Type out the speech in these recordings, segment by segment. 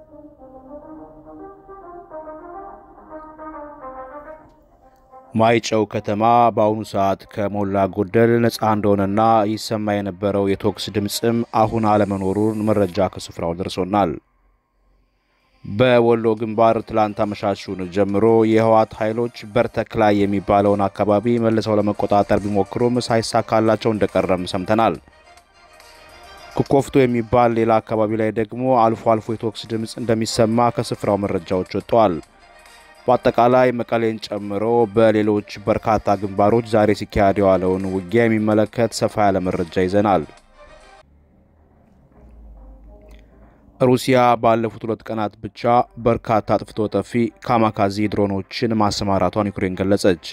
ማይጨው ከተማ በአሁኑ ሰዓት ከሞላ ጎደል ነፃ እንደሆነና ይሰማ የነበረው የቶክስ ድምፅም አሁን አለመኖሩን መረጃ ከስፍራው ደርሶናል። በወሎ ግንባር ትላንት አመሻሹን ጀምሮ የህወሓት ኃይሎች በርተክላይ የሚባለውን አካባቢ መልሰው ለመቆጣጠር ቢሞክሩም ሳይሳካላቸው እንደቀረም ሰምተናል። ኩኮፍቶ የሚባል ሌላ አካባቢ ላይ ደግሞ አልፎ አልፎ የቶክስ ድምፅ እንደሚሰማ ከስፍራው መረጃዎች ወጥተዋል። በአጠቃላይ መቀሌን ጨምሮ በሌሎች በርካታ ግንባሮች ዛሬ ሲካሄድ የዋለውን ውጊያ የሚመለከት ሰፋ ያለ መረጃ ይዘናል። ሩሲያ ባለፉት ሁለት ቀናት ብቻ በርካታ አጥፍቶ ጠፊ ካማካዚ ድሮኖችን ማሰማራቷን ዩክሬን ገለጸች።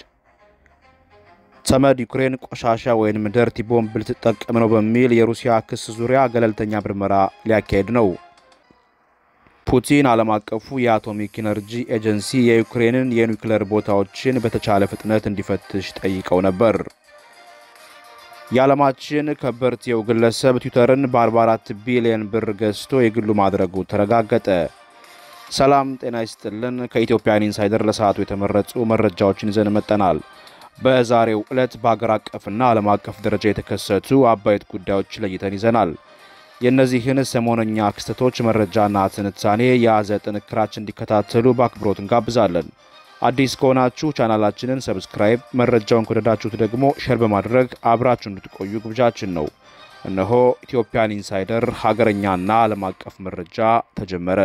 ተመድ ዩክሬን ቆሻሻ ወይም ደርቲ ቦምብ ልትጠቀም ነው በሚል የሩሲያ ክስ ዙሪያ ገለልተኛ ምርመራ ሊያካሄድ ነው። ፑቲን ዓለም አቀፉ የአቶሚክ ኢነርጂ ኤጀንሲ የዩክሬንን የኒውክሌር ቦታዎችን በተቻለ ፍጥነት እንዲፈትሽ ጠይቀው ነበር። የዓለማችን ከበርቴው ግለሰብ ትዊተርን በ44 ቢሊዮን ብር ገዝቶ የግሉ ማድረጉ ተረጋገጠ። ሰላም ጤና ይስጥልን። ከኢትዮጵያን ኢንሳይደር ለሰዓቱ የተመረጡ መረጃዎችን ይዘን መጠናል። በዛሬው ዕለት በአገር አቀፍና ዓለም አቀፍ ደረጃ የተከሰቱ አበይት ጉዳዮች ለይተን ይዘናል። የእነዚህን ሰሞነኛ ክስተቶች መረጃና ትንታኔ የያዘ ጥንክራችን እንዲከታተሉ በአክብሮት እንጋብዛለን። አዲስ ከሆናችሁ ቻናላችንን ሰብስክራይብ፣ መረጃውን ከወደዳችሁት ደግሞ ሼር በማድረግ አብራችሁ እንድትቆዩ ግብዣችን ነው። እነሆ ኢትዮጵያን ኢንሳይደር ሀገረኛና ዓለም አቀፍ መረጃ ተጀመረ።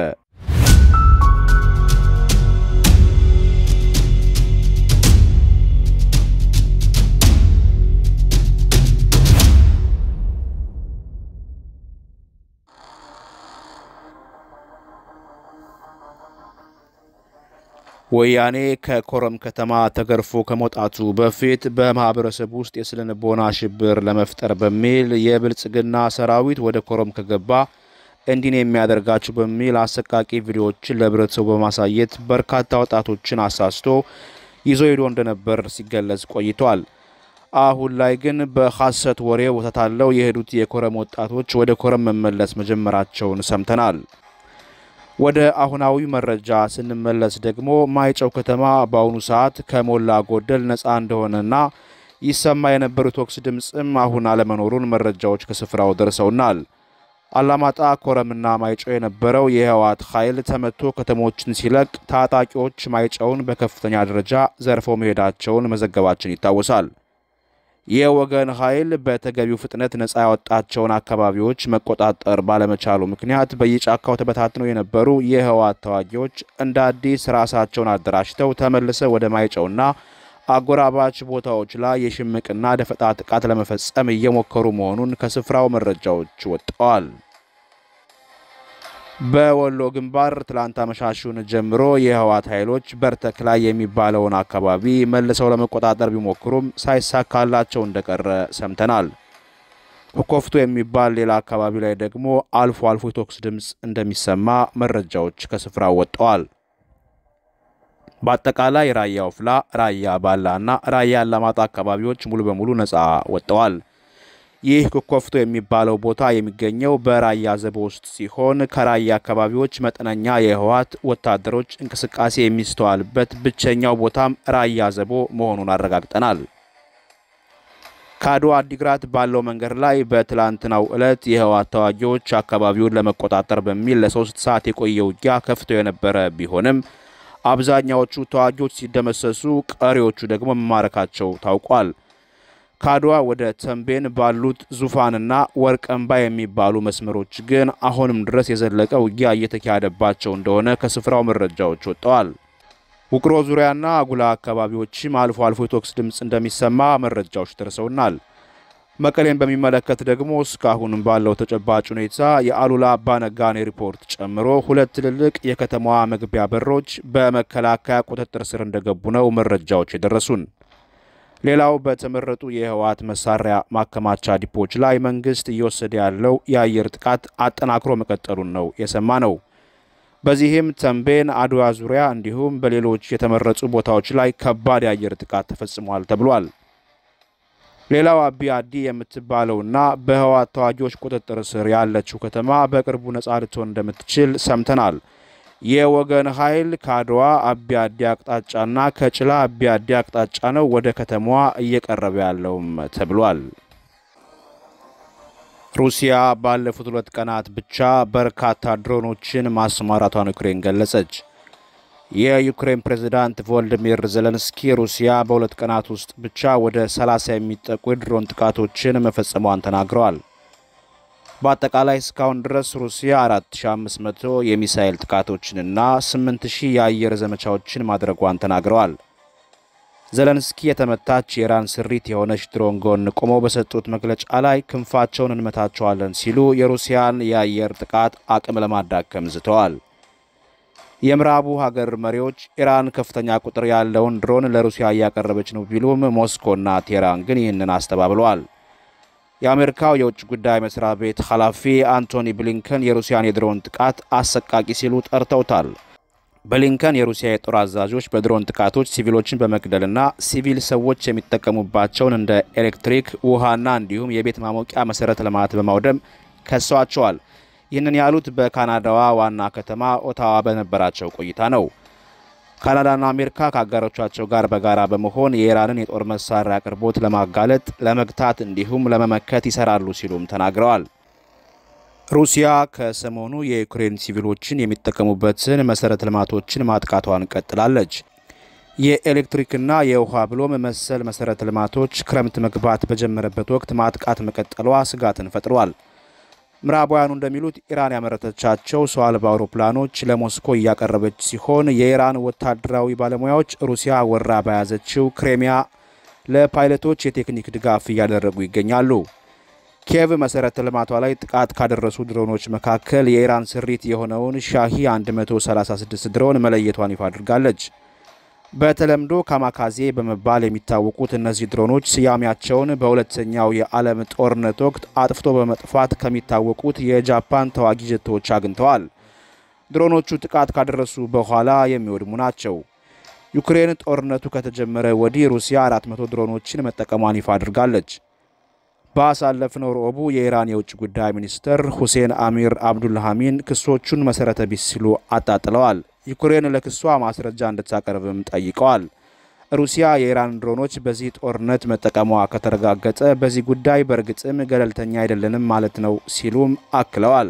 ወያኔ ከኮረም ከተማ ተገርፎ ከመውጣቱ በፊት በማህበረሰብ ውስጥ የስነ ልቦና ሽብር ለመፍጠር በሚል የብልጽግና ሰራዊት ወደ ኮረም ከገባ እንዲህ የሚያደርጋችሁ በሚል አሰቃቂ ቪዲዮዎችን ለህብረተሰቡ በማሳየት በርካታ ወጣቶችን አሳስቶ ይዞ ሄዶ እንደነበር ሲገለጽ ቆይቷል። አሁን ላይ ግን በሐሰት ወሬ ወተታለው የሄዱት የኮረም ወጣቶች ወደ ኮረም መመለስ መጀመራቸውን ሰምተናል። ወደ አሁናዊ መረጃ ስንመለስ ደግሞ ማይጨው ከተማ በአሁኑ ሰዓት ከሞላ ጎደል ነፃ እንደሆነና ይሰማ የነበሩ ቶክስ ድምፅም አሁን አለመኖሩን መረጃዎች ከስፍራው ደርሰውናል። አላማጣ፣ ኮረምና ማይጨው የነበረው የህወሓት ኃይል ተመቶ ከተሞችን ሲለቅ ታጣቂዎች ማይጨውን በከፍተኛ ደረጃ ዘርፈው መሄዳቸውን መዘገባችን ይታወሳል። የወገን ኃይል በተገቢው ፍጥነት ነፃ ያወጣቸውን አካባቢዎች መቆጣጠር ባለመቻሉ ምክንያት በየጫካው ተበታትነው የነበሩ የህወሓት ተዋጊዎች እንደ አዲስ ራሳቸውን አደራጅተው ተመልሰው ወደ ማይጨውና አጎራባች ቦታዎች ላይ የሽምቅና ደፈጣ ጥቃት ለመፈጸም እየሞከሩ መሆኑን ከስፍራው መረጃዎች ወጥተዋል። በወሎ ግንባር ትላንት አመሻሹን ጀምሮ የህወሓት ኃይሎች በርተክላይ የሚባለውን አካባቢ መልሰው ለመቆጣጠር ቢሞክሩም ሳይሳካላቸው እንደቀረ ሰምተናል። ኮፍቶ የሚባል ሌላ አካባቢ ላይ ደግሞ አልፎ አልፎ የቶክስ ድምፅ እንደሚሰማ መረጃዎች ከስፍራው ወጥተዋል። በአጠቃላይ ራያ ወፍላ፣ ራያ ባላ እና ራያ አላማጣ አካባቢዎች ሙሉ በሙሉ ነፃ ወጥተዋል። ይህ ኮኮፍቶ የሚባለው ቦታ የሚገኘው በራያ ዘቦ ውስጥ ሲሆን ከራያ አካባቢዎች መጠነኛ የህወሓት ወታደሮች እንቅስቃሴ የሚስተዋልበት ብቸኛው ቦታም ራያ ዘቦ መሆኑን አረጋግጠናል። ከአድዋ አዲግራት ባለው መንገድ ላይ በትላንትናው ዕለት የህወሓት ተዋጊዎች አካባቢውን ለመቆጣጠር በሚል ለሶስት ሰዓት የቆየ ውጊያ ከፍተው የነበረ ቢሆንም አብዛኛዎቹ ተዋጊዎች ሲደመሰሱ፣ ቀሪዎቹ ደግሞ መማረካቸው ታውቋል። ከአድዋ ወደ ተንቤን ባሉት ዙፋንና ወርቀምባ የሚባሉ መስመሮች ግን አሁንም ድረስ የዘለቀ ውጊያ እየተካሄደባቸው እንደሆነ ከስፍራው መረጃዎች ወጥተዋል። ውቅሮ ዙሪያና አጉላ አካባቢዎችም አልፎ አልፎ የቶክስ ድምፅ እንደሚሰማ መረጃዎች ደርሰውናል። መቀሌን በሚመለከት ደግሞ እስካሁንም ባለው ተጨባጭ ሁኔታ የአሉላ አባነጋኔ ሪፖርት ጨምሮ ሁለት ትልልቅ የከተማዋ መግቢያ በሮች በመከላከያ ቁጥጥር ስር እንደገቡ ነው መረጃዎች የደረሱን። ሌላው በተመረጡ የህወሓት መሳሪያ ማከማቻ ዲፖች ላይ መንግስት እየወሰደ ያለው የአየር ጥቃት አጠናክሮ መቀጠሉን ነው የሰማ ነው። በዚህም ተንቤን፣ አድዋ ዙሪያ እንዲሁም በሌሎች የተመረጡ ቦታዎች ላይ ከባድ የአየር ጥቃት ተፈጽሟል ተብሏል። ሌላው አቢ አዲ የምትባለውና በህወሓት ተዋጊዎች ቁጥጥር ስር ያለችው ከተማ በቅርቡ ነጻ ልትሆን እንደምትችል ሰምተናል። የወገን ኃይል ከአድዋ አቢ አዲ አቅጣጫና ከጭላ አቢ አዲ አቅጣጫ ነው ወደ ከተማዋ እየቀረበ ያለውም ተብሏል። ሩሲያ ባለፉት ሁለት ቀናት ብቻ በርካታ ድሮኖችን ማሰማራቷን ዩክሬን ገለጸች። የዩክሬን ፕሬዝዳንት ቮልዲሚር ዜሌንስኪ ሩሲያ በሁለት ቀናት ውስጥ ብቻ ወደ 30 የሚጠጉ የድሮን ጥቃቶችን መፈጸሟን ተናግረዋል። በአጠቃላይ እስካሁን ድረስ ሩሲያ 4500 የሚሳኤል ጥቃቶችንና 8000 የአየር ዘመቻዎችን ማድረጓን ተናግረዋል። ዘለንስኪ የተመታች የኢራን ስሪት የሆነች ድሮን ጎን ቆመው በሰጡት መግለጫ ላይ ክንፋቸውን እንመታቸዋለን ሲሉ የሩሲያን የአየር ጥቃት አቅም ለማዳከም ዝተዋል። የምዕራቡ ሀገር መሪዎች ኢራን ከፍተኛ ቁጥር ያለውን ድሮን ለሩሲያ እያቀረበች ነው ቢሉም ሞስኮና ቴህራን ግን ይህንን አስተባብለዋል። የአሜሪካው የውጭ ጉዳይ መስሪያ ቤት ኃላፊ አንቶኒ ብሊንከን የሩሲያን የድሮን ጥቃት አሰቃቂ ሲሉ ጠርተውታል። ብሊንከን የሩሲያ የጦር አዛዦች በድሮን ጥቃቶች ሲቪሎችን በመግደልና ሲቪል ሰዎች የሚጠቀሙባቸውን እንደ ኤሌክትሪክ፣ ውሃና እንዲሁም የቤት ማሞቂያ መሰረተ ልማት በማውደም ከሰዋቸዋል። ይህንን ያሉት በካናዳዋ ዋና ከተማ ኦታዋ በነበራቸው ቆይታ ነው። ካናዳና አሜሪካ ከአጋሮቻቸው ጋር በጋራ በመሆን የኢራንን የጦር መሳሪያ አቅርቦት ለማጋለጥ፣ ለመግታት እንዲሁም ለመመከት ይሰራሉ ሲሉም ተናግረዋል። ሩሲያ ከሰሞኑ የዩክሬን ሲቪሎችን የሚጠቀሙበትን መሰረተ ልማቶችን ማጥቃቷን ቀጥላለች። የኤሌክትሪክና የውሃ ብሎም መሰል መሰረተ ልማቶች ክረምት መግባት በጀመረበት ወቅት ማጥቃት መቀጠሏ ስጋትን ፈጥሯል። ምዕራባውያኑ እንደሚሉት ኢራን ያመረተቻቸው ሰው አልባ አውሮፕላኖች ለሞስኮ እያቀረበች ሲሆን የኢራን ወታደራዊ ባለሙያዎች ሩሲያ ወራ በያዘችው ክሬሚያ ለፓይለቶች የቴክኒክ ድጋፍ እያደረጉ ይገኛሉ። ኪየቭ መሰረተ ልማቷ ላይ ጥቃት ካደረሱ ድሮኖች መካከል የኢራን ስሪት የሆነውን ሻሂ 136 ድሮን መለየቷን ይፋ አድርጋለች። በተለምዶ ካማካዜ በመባል የሚታወቁት እነዚህ ድሮኖች ስያሜያቸውን በሁለተኛው የዓለም ጦርነት ወቅት አጥፍቶ በመጥፋት ከሚታወቁት የጃፓን ተዋጊ ጀቶች አግኝተዋል። ድሮኖቹ ጥቃት ካደረሱ በኋላ የሚወድሙ ናቸው። ዩክሬን ጦርነቱ ከተጀመረ ወዲህ ሩሲያ 400 ድሮኖችን መጠቀሟን ይፋ አድርጋለች። ባሳለፍነው ረቡዕ የኢራን የውጭ ጉዳይ ሚኒስትር ሁሴን አሚር አብዱልሃሚን ክሶቹን መሰረተ ቢስ ሲሉ አጣጥለዋል። ዩክሬን ለክሷ ማስረጃ እንድታቀርብም ጠይቀዋል። ሩሲያ የኢራን ድሮኖች በዚህ ጦርነት መጠቀሟ ከተረጋገጠ በዚህ ጉዳይ በእርግጥም ገለልተኛ አይደለንም ማለት ነው ሲሉም አክለዋል።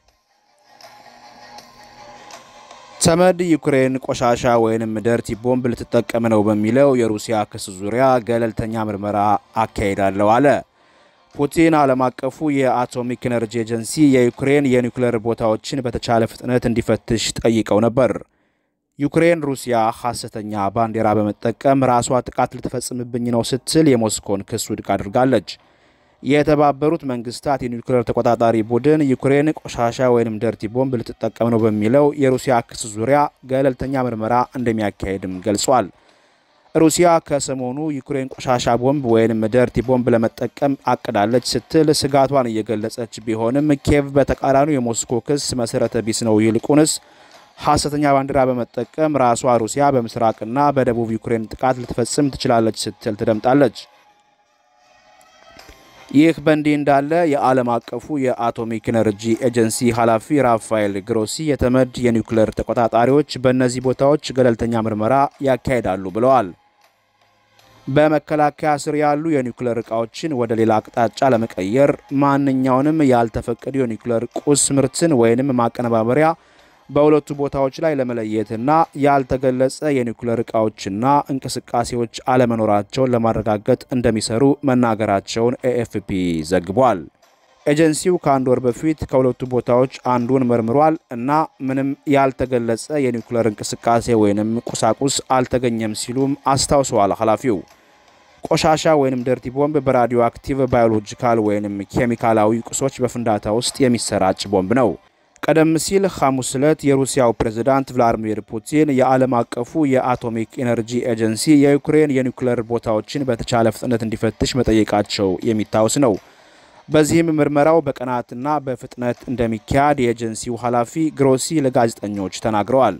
ተመድ ዩክሬን ቆሻሻ ወይንም ደርቲ ቦምብ ልትጠቀም ነው በሚለው የሩሲያ ክስ ዙሪያ ገለልተኛ ምርመራ አካሄዳለሁ አለ። ፑቲን ዓለም አቀፉ የአቶሚክ ኤነርጂ ኤጀንሲ የዩክሬን የኒውክሌር ቦታዎችን በተቻለ ፍጥነት እንዲፈትሽ ጠይቀው ነበር። ዩክሬን ሩሲያ ሐሰተኛ ባንዲራ በመጠቀም ራሷ ጥቃት ልትፈጽምብኝ ነው ስትል የሞስኮን ክስ ውድቅ አድርጋለች። የተባበሩት መንግስታት የኒውክሌር ተቆጣጣሪ ቡድን ዩክሬን ቆሻሻ ወይም ደርቲ ቦምብ ልትጠቀም ነው በሚለው የሩሲያ ክስ ዙሪያ ገለልተኛ ምርመራ እንደሚያካሄድም ገልጿል። ሩሲያ ከሰሞኑ ዩክሬን ቆሻሻ ቦምብ ወይም ደርቲ ቦምብ ለመጠቀም አቅዳለች ስትል ስጋቷን እየገለጸች ቢሆንም ኪየቭ በተቃራኒው የሞስኮ ክስ መሰረተ ቢስ ነው፣ ይልቁንስ ሐሰተኛ ባንዲራ በመጠቀም ራሷ ሩሲያ በምስራቅና በደቡብ ዩክሬን ጥቃት ልትፈጽም ትችላለች ስትል ትደምጣለች። ይህ በእንዲህ እንዳለ የዓለም አቀፉ የአቶሚክ ኤነርጂ ኤጀንሲ ኃላፊ ራፋኤል ግሮሲ የተመድ የኒውክሌር ተቆጣጣሪዎች በእነዚህ ቦታዎች ገለልተኛ ምርመራ ያካሂዳሉ ብለዋል። በመከላከያ ስር ያሉ የኒውክሌር እቃዎችን ወደ ሌላ አቅጣጫ ለመቀየር ማንኛውንም ያልተፈቀዱ የኒውክሌር ቁስ ምርትን ወይንም ማቀነባበሪያ በሁለቱ ቦታዎች ላይ ለመለየትና ያልተገለጸ የኒውክሌር እቃዎችና እንቅስቃሴዎች አለመኖራቸውን ለማረጋገጥ እንደሚሰሩ መናገራቸውን ኤኤፍፒ ዘግቧል። ኤጀንሲው ከአንድ ወር በፊት ከሁለቱ ቦታዎች አንዱን መርምሯል እና ምንም ያልተገለጸ የኒውክሌር እንቅስቃሴ ወይንም ቁሳቁስ አልተገኘም ሲሉም አስታውሰዋል ኃላፊው። ቆሻሻ ወይንም ደርቲ ቦምብ በራዲዮ አክቲቭ ባዮሎጂካል ወይንም ኬሚካላዊ ቁሶች በፍንዳታ ውስጥ የሚሰራጭ ቦምብ ነው። ቀደም ሲል ሐሙስ ዕለት የሩሲያው ፕሬዝዳንት ቭላዲሚር ፑቲን የዓለም አቀፉ የአቶሚክ ኤነርጂ ኤጀንሲ የዩክሬን የኒውክሌር ቦታዎችን በተቻለ ፍጥነት እንዲፈትሽ መጠየቃቸው የሚታወስ ነው። በዚህም ምርመራው በቀናትና በፍጥነት እንደሚካሄድ የኤጀንሲው ኃላፊ ግሮሲ ለጋዜጠኞች ተናግረዋል።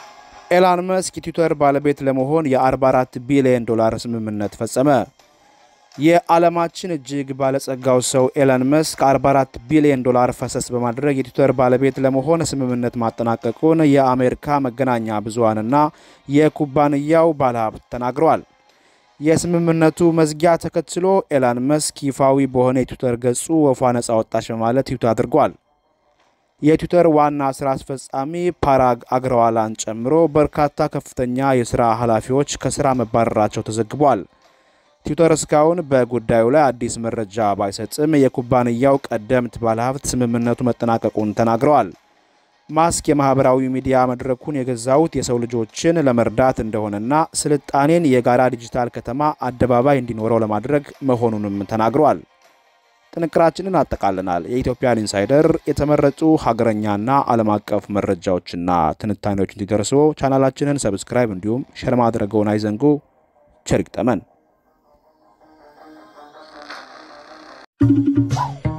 ኤላን መስክ የትዊተር ባለቤት ለመሆን የ44 ቢሊዮን ዶላር ስምምነት ፈጸመ። የዓለማችን እጅግ ባለጸጋው ሰው ኤለን መስክ 44 ቢሊዮን ዶላር ፈሰስ በማድረግ የትዊተር ባለቤት ለመሆን ስምምነት ማጠናቀቁን የአሜሪካ መገናኛ ብዙሃንና የኩባንያው ባለሀብት ተናግረዋል። የስምምነቱ መዝጊያ ተከትሎ ኤለን መስክ ይፋዊ በሆነ የትዊተር ገጹ ወፏ ነጻ ወጣች በማለት ትዊት አድርጓል። የትዊተር ዋና ስራ አስፈጻሚ ፓራግ አግረዋላን ጨምሮ በርካታ ከፍተኛ የስራ ኃላፊዎች ከስራ መባረራቸው ተዘግቧል። ትዊተር እስካሁን በጉዳዩ ላይ አዲስ መረጃ ባይሰጥም የኩባንያው ቀደምት ባለሀብት ስምምነቱ መጠናቀቁን ተናግረዋል። ማስክ የማህበራዊ ሚዲያ መድረኩን የገዛውት የሰው ልጆችን ለመርዳት እንደሆነና ስልጣኔን የጋራ ዲጂታል ከተማ አደባባይ እንዲኖረው ለማድረግ መሆኑንም ተናግረዋል። ጥንቅራችንን አጠቃልናል። የኢትዮጵያን ኢንሳይደር የተመረጡ ሀገረኛና ዓለም አቀፍ መረጃዎችና ትንታኔዎች እንዲደርሱ ቻናላችንን ሰብስክራይብ እንዲሁም ሸር ማድረገውን አይዘንጉ። ቸር ይግጠመን።